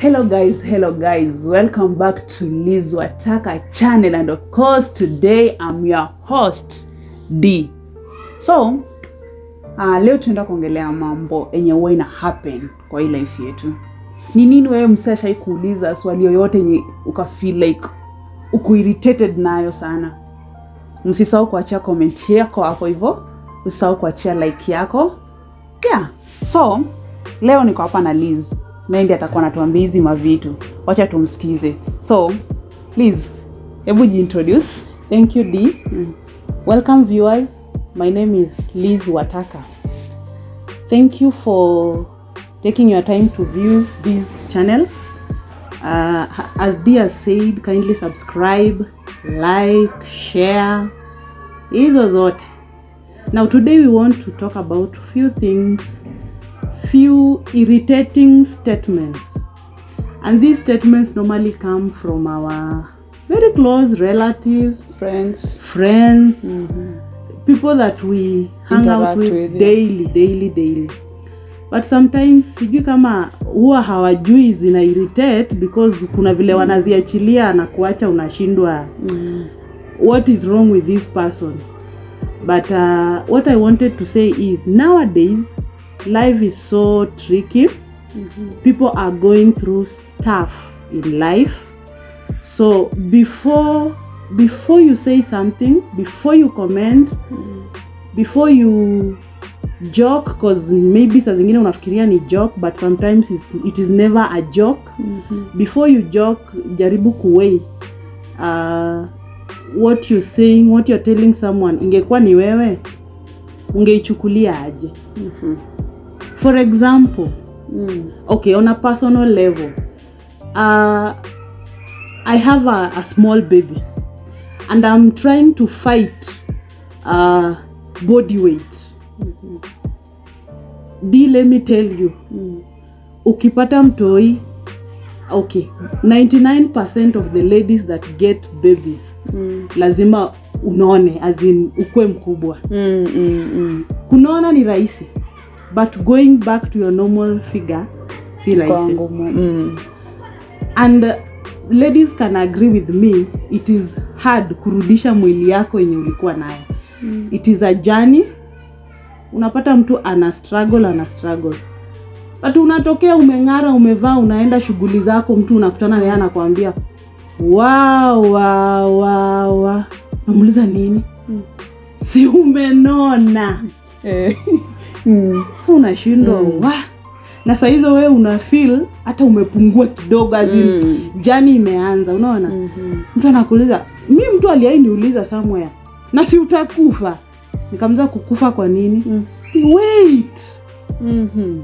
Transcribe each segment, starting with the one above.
Hello guys, hello guys. Welcome back to Liz Wataka channel and of course today I'm your host D. So, uh, leo tunaenda kuongelea mambo yenye huwa ina happen kwa hii life yetu. Ni nini wewe msee ashai kuuliza swali yoyote yenye ukafeel like uko irritated nayo sana? Msisahau kuachia comment yako hapo hivyo, usisahau kuachia like yako. Yeah. So, leo niko hapa na Liz naye ndiye atakuwa anatuambia hizi mavitu wacha tumsikize so Liz hebu jiintroduce Thank you, D. Welcome, viewers. My name is Liz Wataka. Thank you for taking your time to view this channel. Uh, as D has said, kindly subscribe, like, share. Hizo zote. Now, today we want to talk about few things, few irritating statements. And these statements normally come from our very close relatives, friends friends, people that we hang out Interact with, with, yeah. daily daily daily but sometimes sijui kama huwa hawajui zina irritate because kuna vile wanaziachilia na kuacha unashindwa what is wrong with this person but uh, what i wanted to say is nowadays life is so tricky people are going through stuff in life so before before you say something before you comment before you joke cause maybe saa zingine unafikiria ni joke but sometimes is- it is never a joke before you joke jaribu kuwei uh, what you saying what you're telling someone ingekuwa ni wewe ungeichukulia aje for example okay on a personal level uh, i have a, a small baby and i'm trying to fight uh, body weight d let me tell you ukipata mtoi okay 99% of the ladies that get babies lazima unone as in ukwe mkubwa mm, mm, mm. kunaona ni rahisi but going back to your normal figure si Kwa rahisi ngumu mm. and uh, ladies can agree with me it is hard kurudisha mwili yako yenye ulikuwa nayo mm. it is a journey unapata mtu ana struggle ana struggle but unatokea umeng'ara umevaa unaenda shughuli zako mtu unakutana naye anakwambia wa wa wa wa namuuliza nini Mm. si umenona Eh. mm. so unashindwa mm. wa na sahizo wewe una feel hata umepungua kidogo azin Mm. jani imeanza unaona Mhm. mtu anakuuliza mi mtu aliai niuliza somewhere na si utakufa nikamza kukufa kwa nini Mm. Ti, wait Mhm.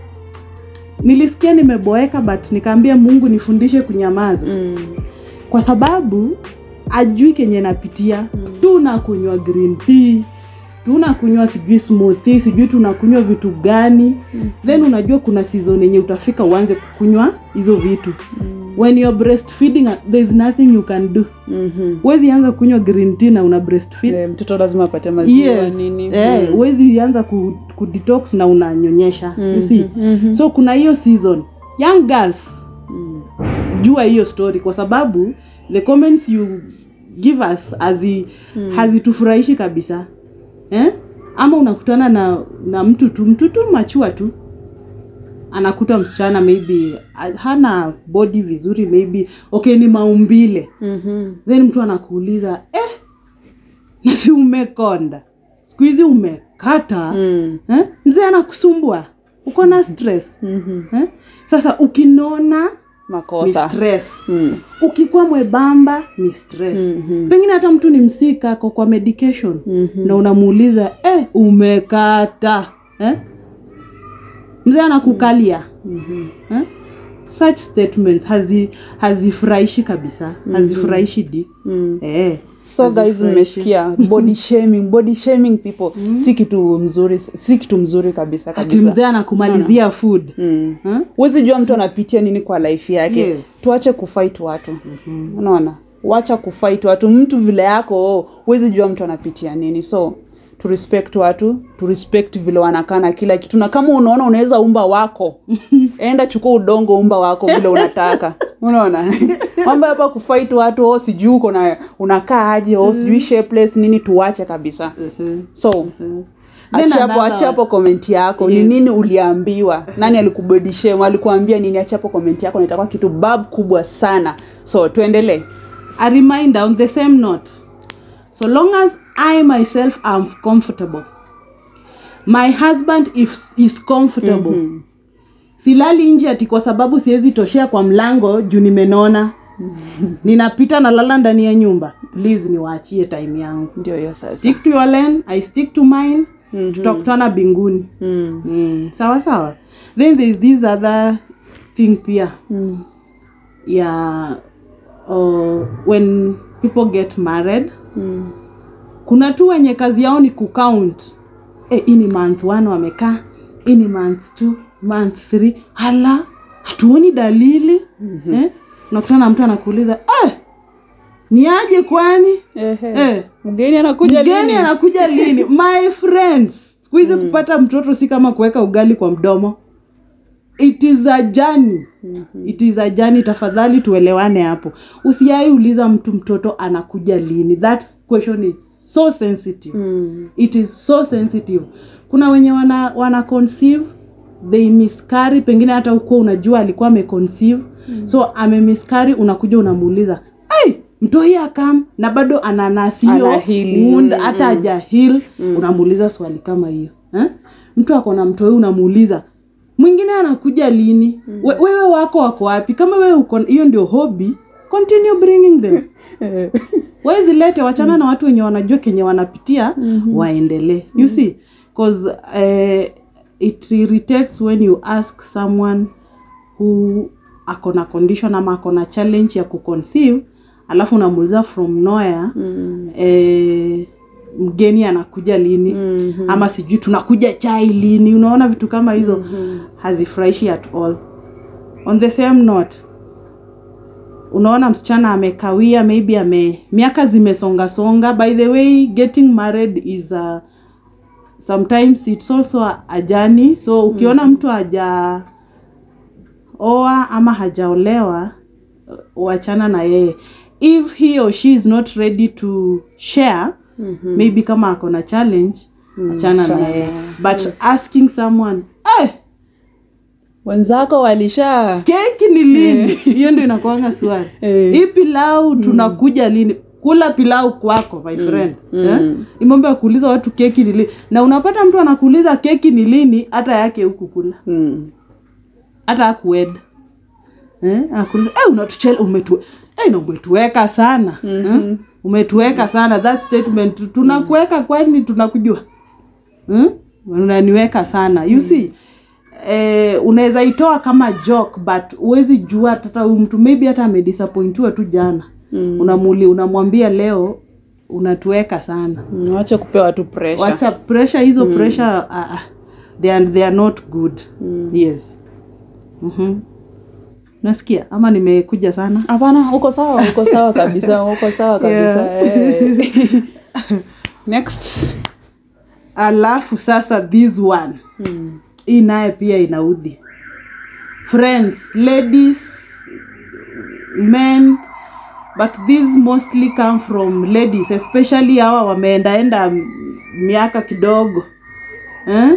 nilisikia nimeboeka but nikaambia mungu nifundishe kunyamaza Mm. kwa sababu ajui kenye napitia tunakunywa green tea tunakunywa sijui smoothie sijui tunakunywa vitu gani then unajua kuna season yenye utafika uanze kukunywa hizo vitu when you're breastfeeding there's nothing you can do Mhm. huwezi anza kunywa green tea na una breastfeed Eh, mtoto lazima apate maziwa yes nini eh, Mm. huwezi anza ku, ku detox na unanyonyesha you see Mhm. so kuna hiyo season young girls Mm. jua hiyo story kwa sababu the comments you give us hazi hazitufurahishi kabisa eh? ama unakutana na na mtu tu mtu tu machua tu anakuta msichana maybe ah, hana body vizuri maybe okay ni maumbile Mhm. then mtu anakuuliza eh, na si umekonda siku hizi umekata Mm. eh? mzee anakusumbua uko na stress Mhm. eh? sasa ukinona ni makosa stress Mm. ukikuwa mwebamba ni stress Mhm. pengine hata mtu ni msika ako kwa medication Mhm. na unamuuliza eh, umekata eh? mzee anakukalia Mhm. eh? such statements hazi hazifurahishi kabisa hazifurahishi di Mm. eh, so guys hazifurahishi. mmesikia body shaming body shaming people si kitu mzuri si kitu mzuri kabisa ati kabisa mzee anakumalizia food Mm. eh? huwezi jua mtu anapitia nini kwa life yake Yes. tuache kufight watu unaona wacha kufight watu mtu vile yako huwezi jua mtu anapitia nini so tu respect watu tu respect vile wanakaa na kila kitu na kama unaona unaweza umba wako enda chukua udongo umba wako vile unataka unaona mambo hapa kufight watu oh, sijui uko na unakaa aje oh, sijui shapeless nini tuwache kabisa so Then achia hapo another achia hapo komenti yako ni Yes. nini uliambiwa nani alikubodishema alikuambia nini achia hapo komenti yako na itakuwa kitu bab kubwa sana so tuendelee a reminder on the same note so long as i myself am comfortable my husband if, is comfortable silali nje ati kwa sababu siwezi toshea kwa mlango juu nimenona ninapita na lala ndani ya nyumba please niwaachie time yangu ndio hiyo sasa stick to your lane i stick to mine tutakutana binguni mm. mm. sawa sawa then there's this other thing pia Mm. ya uh, when people get married Mm. kuna tu wenye kazi yao ni kucount eh, hii ni month one wamekaa hii ni month two month three hala hatuoni dalili mm-hmm. eh? unakutana na mtu anakuuliza eh, ni aje kwani Ehe. eh, mgeni anakuja mgeni lini? anakuja lini my friends siku hizi kupata mtoto si kama kuweka ugali kwa mdomo it is a journey it is a journey tafadhali tuelewane hapo usiai uliza mtu mtoto anakuja lini that question is so sensitive Mm. it is so sensitive kuna wenye wana, wana conceive they miscarry pengine hata ukuwa unajua alikuwa ameconceive mm. so amemiscarry unakuja unamuuliza hey, mtoi akam na bado ana nasi hiyo Ana heal. wound hata haja heal unamuuliza swali kama hiyo eh? mtu ako na mtoi unamuuliza mwingine anakuja lini We, wewe wako wako wapi kama wewe uko hiyo ndio hobby continue bringing them Eh. wezilete wachana na watu wenye wanajua kenye wanapitia mm-hmm. waendelee you see cause uh, it irritates when you ask someone who ako na condition ama ako na challenge ya kuconceive alafu unamuuliza from nowhere Mm. eh, mgeni anakuja lini Mhm. ama sijui tunakuja chai lini unaona vitu kama hizo mm-hmm. hazifurahishi at all on the same note unaona msichana amekawia maybe ame miaka zimesonga songa by the way getting married is a, sometimes it's also a, a journey so ukiona mtu haja oa ama hajaolewa uh, wachana na yeye if he or she is not ready to share Mhm. maybe kama ako na challenge achana na achana yeye naye. but asking someone eh, wenzako walisha keki ni lini hiyo ndio inakuanga swali Eh. hii pilau tunakuja lini kula pilau kwako my friend eh? Mm. Hii mambo ya kuuliza watu keki ni lini na unapata mtu anakuuliza keki ni lini hata yake huku kula mm. hata akued eh? anakuuliza eh, unatuchele umetu eh, na umetuweka sana eh? umetuweka sana that statement tunakuweka kwani tunakujua hmm? unaniweka sana you see eh, unaweza itoa kama joke but huwezi jua hata huyu mtu maybe hata amedisappointiwa tu jana Mm. unamuli unamwambia leo unatuweka sana Mm, wache kupewa tu pressure wacha pressure hizo pressure uh, they, are, they are not good yes mm-hmm. nasikia ama nimekuja sana hapana uko sawa uko sawa kabisa uko sawa kabisa Yeah. eh. next alafu sasa this one mm. hii naye pia inaudhi friends ladies men but these mostly come from ladies especially hawa wameendaenda m- miaka kidogo eh?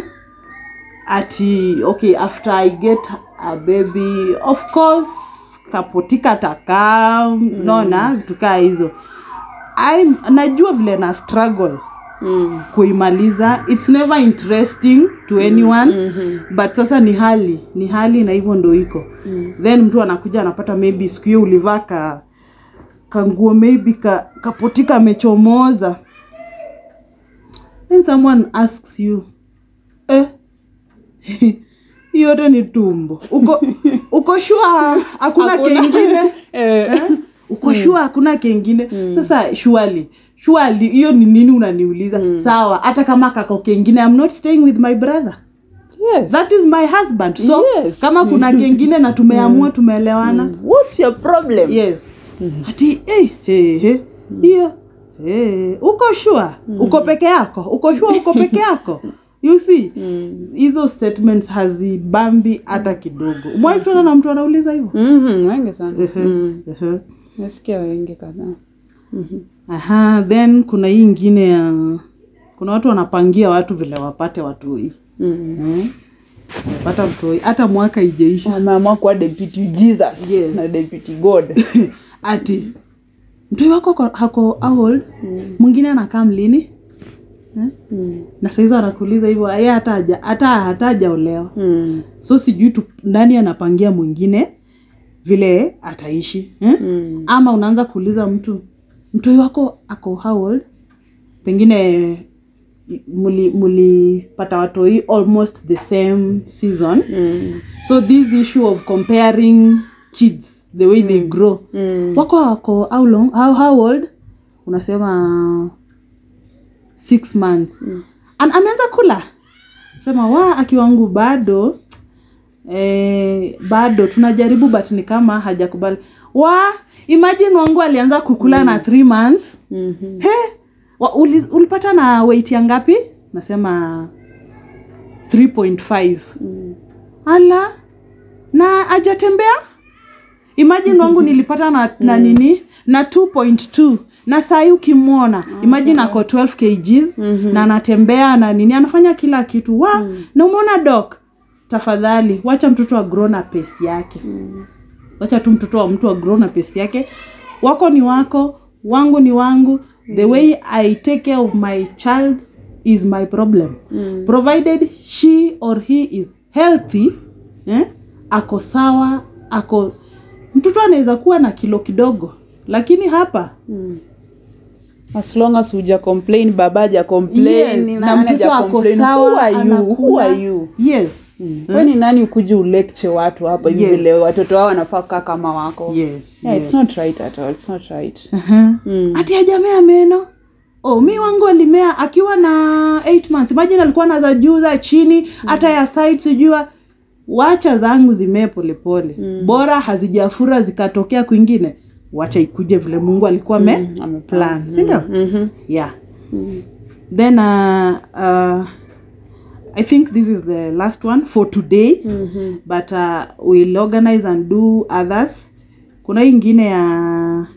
ati okay after i get a baby of course kapotika takaa mm. naona vitu kaa hizo I najua vile na struggle Mm. kuimaliza its never interesting to anyone mm-hmm. but sasa ni hali ni hali na hivyo ndo iko mm. then mtu anakuja anapata maybe siku hiyo ulivaa ka kanguo maybe ka, kapotika amechomoza then someone asks you eh hii yote ni tumbo uko uko shua hakuna Hakuna. kengine Eh. Eh? uko shua hakuna kengine sasa shuali shuali hiyo ni nini unaniuliza sawa hata kama kako kengine I'm not staying with my brother yes. that is my husband so Yes. kama kuna kengine na tumeamua tumeelewana what's your problem yes ati eh, he, he, hiyo hey, uko sure uko peke yako uko sure uko peke yako you see hizo statements hazibambi hata kidogo umewai kutana na mtu anauliza hivyo Mhm, wengi sana mm. Ehe. nasikia wengi kadhaa aha then kuna hii ingine ya kuna watu wanapangia watu vile wapate watoi mm. eh? wapata mtoi hata mwaka ijeisha wameamua kuwa deputy jesus Yes. na deputy god ati mtoi wako ako- hako how old mwingine anakaa mlini eh? mm. na saizi wanakuuliza hivyo ye hata haja- hata hata hajaolewa mm. so sijui tu nani anapangia mwingine vile ataishi eh? mm. ama unaanza kuuliza mtu mtoi wako ako how old pengine muli- mulipata watoi almost the same season mm. so this issue of comparing kids the way they grow mm. wako wako how long how, how old unasema six months Mm. An, ameanza kula sema wa akiwangu bado eh, bado tunajaribu but ni kama hajakubali wa imagine wangu alianza kukula na three months Mhm. he wa, uli, ulipata na weight ya ngapi nasema 3.5 Mm. ala na ajatembea imagine wangu nilipata na, na nini na 2.2 na sahii ukimwona imagine ako 12 kgs na anatembea na nini anafanya kila kitu wa na umeona dok tafadhali wacha mtoto agro na pesi yake wacha tu mtoto wa mtu agro na pesi yake wako ni wako wangu ni wangu the way i take care of my child is my problem Mm. provided she or he is healthy eh, ako sawa ako mtoto anaweza kuwa na kilo kidogo lakini hapa Mm. as long as huja complain baba haja complain yes, na nani mtoto haja ako complain, sawa who are you? Who anakula. are you? yes Wewe ni nani ukuje ulecture watu hapa hivi Yes. vile watoto wao wanafaa kukaa kama wako yes, yeah, yes. it's not right at all it's not right Aha. mm. ati hajamea meno oh, mi wangu alimea akiwa na 8 months imagine alikuwa na za juu za chini hata ya side sijua wacha zangu zimee polepole bora hazijafura zikatokea kwingine wacha ikuje vile mungu alikuwa ame Mm, ameplan. plan sindio Mhm. yeah then uh, uh, i think this is the last one for today Mhm. but uh, we'll organize and do others kuna hii ingine ya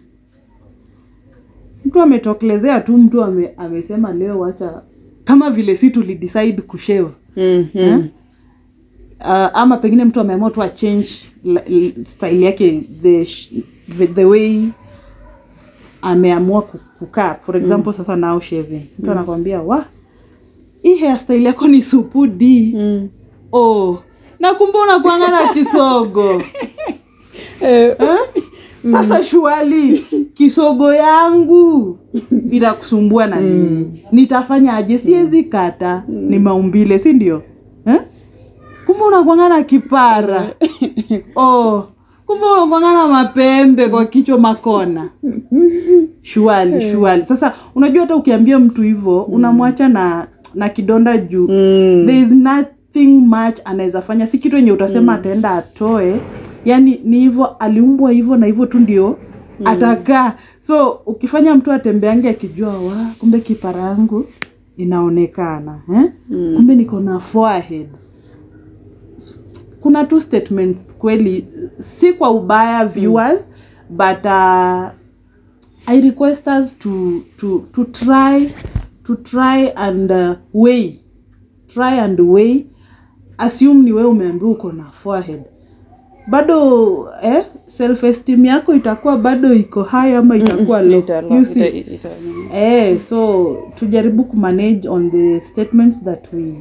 mtu ametokelezea tu mtu ame, amesema leo wacha kama vile si tulidecide kushave Mhm. uh, ama pengine mtu ameamua tu achange l- l- style yake the, sh- the, the way ameamua ku- kukaa for example sasa now shaving mtu anakwambia wa hii hairstyle yako ni supu d Mm. oh na kumbe unakuanga na kisogo Eh, Eh? sasa shuali kisogo yangu inakusumbua na nini nitafanyaje siwezi kata ni maumbile si ndio eh? kumbe unakwanga na kipara oh kumbe unakwanga na mapembe kwa kichwa makona shuali shuali sasa unajua hata ukiambia mtu hivyo unamwacha na na kidonda juu Mm. there is nothing much anaweza fanya si kitu yenye utasema ataenda atoe yani ni hivyo aliumbwa hivyo na hivyo tu ndio atakaa so ukifanya mtu atembeange akijua wa kumbe kipara yangu inaonekana eh? kumbe niko na forehead kuna two statements kweli si kwa ubaya viewers but uh, i request us to, to, to try to try and uh, weigh try and weigh assume ni wewe umeambiwa uko na forehead bado eh, self esteem yako itakuwa bado iko high ama itakuwa low Ita- you see ita- ita- eh, so tujaribu kumanage on the statements that we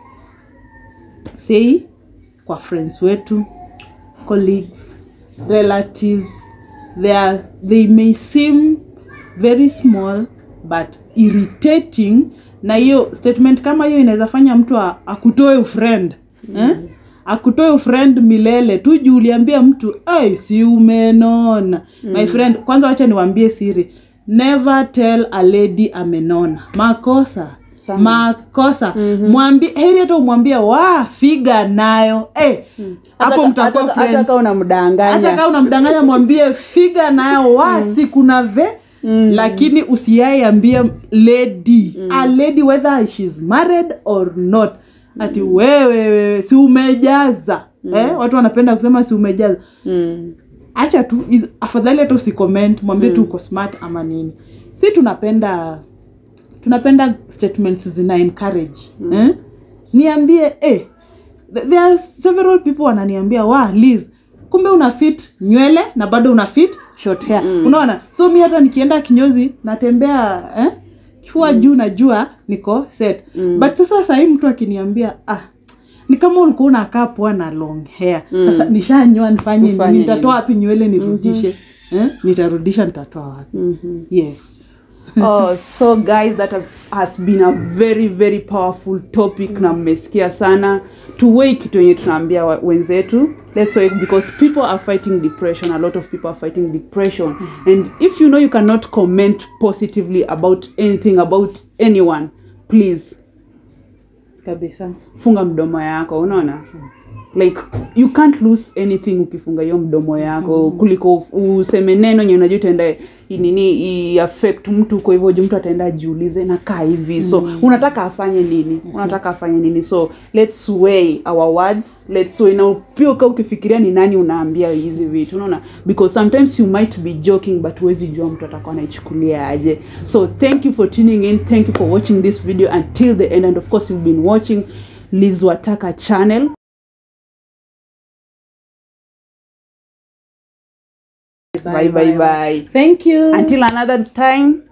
say kwa friends wetu colleagues relatives they, are, they may seem very small but irritating na hiyo statement kama hiyo inaweza fanya mtu a- akutoe ufriend eh? akutoe ufriend milele tu juu uliambia mtu ai si umenona my friend kwanza wacha niwaambie siri never tell a lady amenona makosa Sana. makosa mwambi heri hata umwambie wa figa nayo eh, hapo Hata- mtakuwa hata- hata friends kama unamdanganya hata kama unamdanganya mwambie figa nayo wasi kuna ve mm. lakini usiaiambia lady mm. a lady whether she's married or not ati wewe wewe si umejaza mm. eh? watu wanapenda kusema si umejaza Mm. acha tu is- afadhali hata usicomment mwambie tu uko smart ama nini si tunapenda tunapenda statements zina encourage eh? niambie eh, th- there are several people wananiambia wa Liz kumbe una fit nywele na bado una fit short hair unaona so mi hata nikienda kinyozi natembea eh? kifua juu najua niko set but sasa sahii mtu akiniambia ah ni kama ulikuwa unakaa poa na long hair sasa nishanyoa nifanye Ufanye nini nitatoa nini? wapi nywele nirudishe eh? nitarudisha nitatoa wapi yes oh, so guys that has, has been a very very powerful topic na mmesikia sana tuwei kitu yenye tunaambia wa- wenzetu let's wait because people are fighting depression a lot of people are fighting depression and if you know you cannot comment positively about anything about anyone please kabisa funga mdomo yako unaona like you can't lose anything ukifunga hiyo mdomo yako kuliko useme neno nye unajua itaenda i- nini i affect mtu kwa hivyo ju mtu ataenda ajiulize nakaa hivi so unataka afanye nini unataka afanye nini so let's weigh our words let's weigh na pia uka ukifikiria ni nani unaambia hizi vitu unaona because sometimes you might be joking but huwezi jua mtu atakuwa anaichukulia aje so thank you for tuning in thank you for watching this video until the end and of course you've been watching Liz Wataka channel bye bye bye thank you until another time